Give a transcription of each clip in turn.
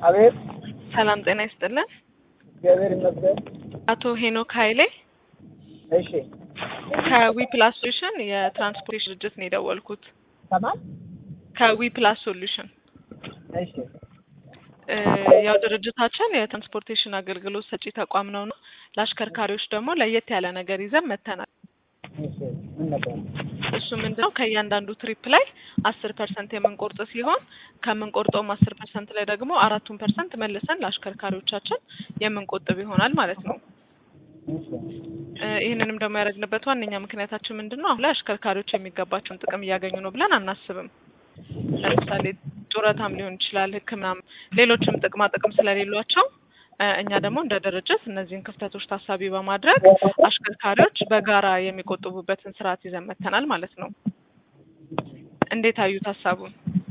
አቤት ሰላም ጤና ይስጥልን። እግዚአብሔር ይመስገን። አቶ ሄኖክ ኃይሌ እሺ ከዊ ፕላስ ሶሉሽን የትራንስፖርቴሽን ድርጅት ነው የደወልኩት። ከማን? ከዊ ፕላስ ሶሉሽን እሺ እ ያው ድርጅታችን የትራንስፖርቴሽን አገልግሎት ሰጪ ተቋም ነው ነው ለአሽከርካሪዎች ደግሞ ለየት ያለ ነገር ይዘን መተናል። እሺ ምን ነበር? እሱ ምንድነው ከእያንዳንዱ ትሪፕ ላይ አስር ፐርሰንት የምንቆርጥ ሲሆን ከምንቆርጠውም አስር ፐርሰንት ላይ ደግሞ አራቱን ፐርሰንት መልሰን ለአሽከርካሪዎቻችን የምንቆጥብ ይሆናል ማለት ነው። እሺ እ ይህንንም ደግሞ ያደረግንበት ዋነኛ ምክንያታችን ምንድን ነው? አሁን ላይ አሽከርካሪዎች የሚገባቸውን ጥቅም እያገኙ ነው ብለን አናስብም። ለምሳሌ ጡረታም ሊሆን ይችላል፣ ሕክምናም ሌሎችም ጥቅማ ጥቅም ስለሌሏቸው እ እኛ ደግሞ እንደ ድርጅት እነዚህን ክፍተቶች ታሳቢ በማድረግ አሽከርካሪዎች በጋራ የሚቆጥቡበትን ስርዓት ይዘን መተናል ማለት ነው። እንዴት አዩት ሀሳቡን?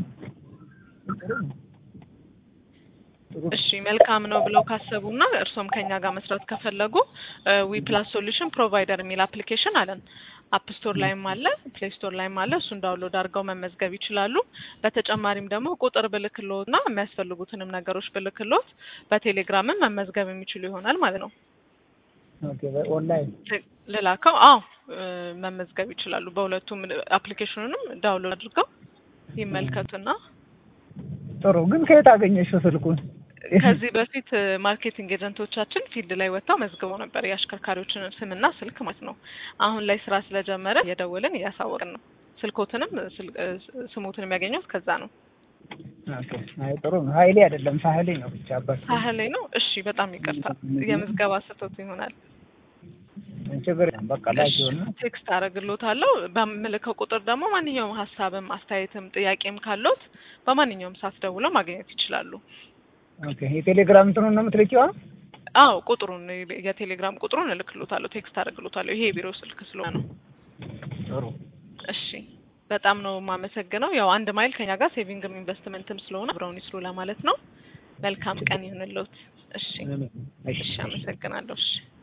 እሺ መልካም ነው ብለው ካሰቡና እርሶም ከኛ ጋር መስራት ከፈለጉ ዊ ፕላስ ሶሉሽን ፕሮቫይደር የሚል አፕሊኬሽን አለን። አፕ ስቶር ላይም አለ፣ ፕሌይ ስቶር ላይም አለ። እሱን ዳውንሎድ አድርገው መመዝገብ ይችላሉ። በተጨማሪም ደግሞ ቁጥር ብልክሎት እና የሚያስፈልጉትንም ነገሮች ብልክሎት በቴሌግራምም መመዝገብ የሚችሉ ይሆናል ማለት ነው። ኦኬ ኦንላይን ል- ልላከው? አዎ እ መመዝገብ ይችላሉ። በሁለቱም አፕሊኬሽኑንም ዳውንሎድ አድርገው ይመልከቱና ጥሩ። ግን ከየት አገኘሽው ስልኩን? ከዚህ በፊት እ ማርኬቲንግ ኤጀንቶቻችን ፊልድ ላይ ወጥተው መዝግበው ነበር የአሽከርካሪዎችን ስምና ስልክ ማለት ነው። አሁን ላይ ስራ ስለጀመረ እየደወልን እያሳወቅን ነው። ስልኮትንም ስል- እ ስሞትን የሚያገኘው ከዛ ነው። ኦኬ አይ ጥሩ ነው። ሀይሌ አይደለም ሳህሌ ነው ብቻ አባት ሳህል ላይ ነው። እሺ በጣም ይቅርታ የምዝገባ ስህተት ይሆናል። ችግር የለም። በቃ ላኪ ሆነ ቴክስት አደርግሎታለሁ። በምልከው ቁጥር ደግሞ ማንኛውም ሀሳብም አስተያየትም ጥያቄም ካሎት በማንኛውም ሰዓት ደውለው ማግኘት ይችላሉ። ኦኬ የቴሌግራም እንትኑን ነው የምትልኪው? አሁን? አዎ ቁጥሩን የቴሌግራም ቁጥሩን እልክሎታለሁ፣ ቴክስት አደርግሎታለሁ። ይሄ የቢሮ ስልክ ስለሆነ ነው። ጥሩ እሺ በጣም ነው የማመሰግነው። ያው አንድ ማይል ከኛ ጋር ሴቪንግም ኢንቨስትመንትም ስለሆነ አብረውን ይስሩ ለማለት ነው። መልካም ቀን ይሁንልዎት። እሺ እሺ፣ አመሰግናለሁ። እሺ